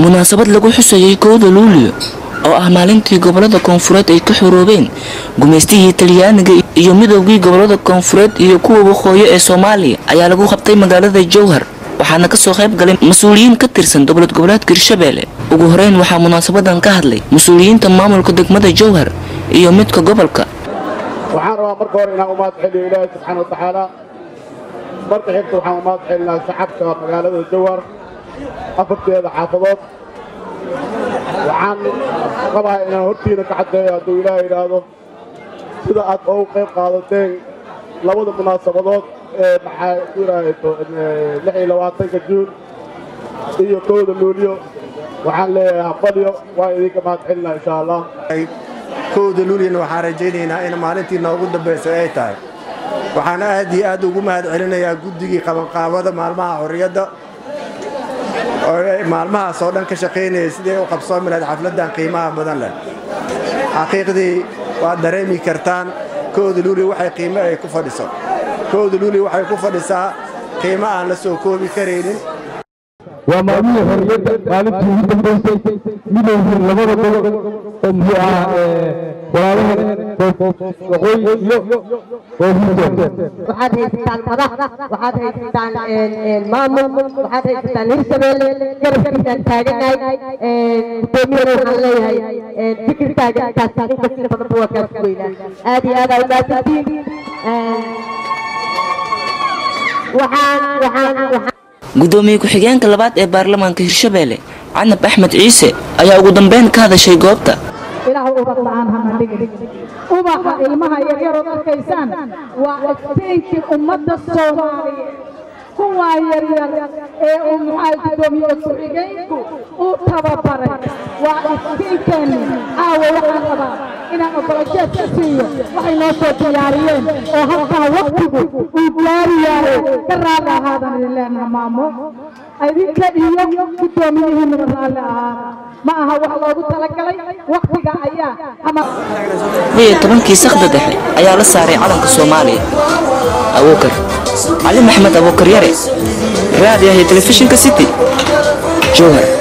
munaasabad lagu xusayay kowda luulyo oo ah maalintii gobolada koonfureed ay ka xoroobeen gumaystihii talyaaniga iyo midoogii gobolada koonfureed iyo kuwa waqooyi ee soomaaliya ayaa lagu qabtay magaalada jowhar waxaana kasoo qayb galay mas-uuliyiin ka tirsan dowlad goboleedka hirshabeelle ugu horeyn waxaa munaasabadan ka hadlay mas-uuliyiinta maamulka degmada jowhar iyo midka gobolka waxaan rabaa marka hore inaan umaad celiyo ilaahay subxaana wa tacaala marka xigta waxaan umaad celinaa shacabka magaalada jowhar afarteeda xaafadood waxaan qabahay inaan hortiina ka caddeeyo hadduu ilaahay idhaahdo sida aad ugu qayb qaadateen labada munaasabadood ee maxaa ku yidhaahdo lix iyo labaatanka juun iyo kowda luulyo waxaan leeyahay hafalyo waan idinka mahad celinaa insha allah kowda luulyana waxaan rajaynaynaa in maalintii noogu dambaysay ay tahay waxaan aad iyo aad ugu mahad celinayaa guddigii qabanqaabada maalmaha xorriyadda oo maalmahaas oo dhan ka shaqaynayay sidii u qabsoomi lahayd xafladdan qiimaha badan leh xaqiiqdii waad dareemi kartaan kowda luulya waxay qiimo ay ku fadhiso kowda luulya waxay ku fadhisaa qiimo aan la soo koobi karaynin waa maalmihii xorriyadda maalintii ugu dambaysay midowgii labada gobol oo muxuu ahaa walaalaheen waqooyi iyo koonfurta waxaad haysataan madax waxaad haysataan maamul waxaad haysataan hirshabeelle garabkiisaan taaganahay gudoomiyana waxaan leeyahay fikirkaaga intaas inkasta badanba waa kaa sugeynaa aad iyo aad aa umaasantiin waxaan waxaan waxaan gudoomiye ku-xigeenka labaad ee baarlamaanka hirshabeelle canab axmed ciise ayaa ugu dambeyn ka hadashay goobta ilaahu ubad la'aan hana dhigin ubaxa ilmaha yaryarood arkaysaan waa iftiinkii ummadda soomaaliyeed kuwaa yaryar ee uu maxaa gudoomiye ku-xigeenku uu tababaray waa iftiinkeenni caawa waxaan rabaa inaan ogolajeed ka siiyo waxay noo soo diyaariyeen oo halkaa waqtigu uu gaari yahay ka raalli ahaadan idin leenaha maamo idinka iyo guddoomiyihiinaba raalli ahaada ma aha wax loogu talagalay waqtiga ayaa ama iyo tobankii sakhda dhexe ayaa la saaray calanka soomaaliya abuukar cali maxmed abuukar yare raadiyaha telefishinka city jowhar